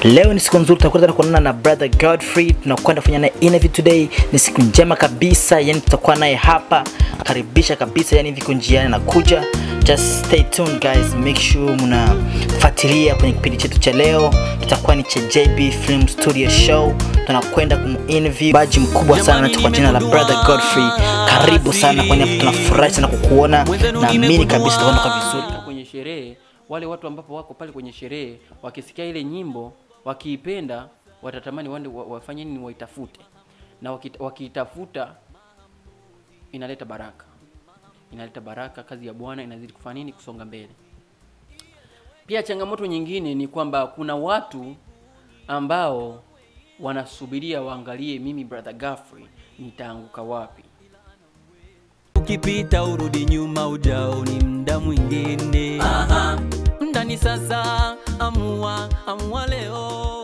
Leo ni siku nzuri, tutakwenda kuonana na brother Godfrey, tunakwenda kufanya naye interview today. Ni siku njema kabisa, yani tutakuwa naye hapa, karibisha kabisa, yani viko njiani nakuja. Just stay tuned guys, make sure mnafuatilia kwenye kipindi chetu cha leo. Tutakuwa ni cha JB Film Studio Show, tunakwenda kuminterview baji mkubwa sana kwa jina la brother Godfrey. Karibu sana, kwani hapa tunafurahi sana kukuona, naamini kabisa tutakwenda kwa vizuri. Hata kwenye sherehe wale watu ambapo wako pale kwenye sherehe wakisikia ile nyimbo wakiipenda watatamani wande wa- wafanye nini waitafute na wakita- wakiitafuta inaleta baraka inaleta baraka kazi ya bwana inazidi kufanya nini kusonga mbele pia changamoto nyingine ni kwamba kuna watu ambao wanasubiria waangalie mimi brother Godfrey nitaanguka wapi ukipita urudi nyuma ujaoni mda mwingine Aha. mda ni sasa amua amua leo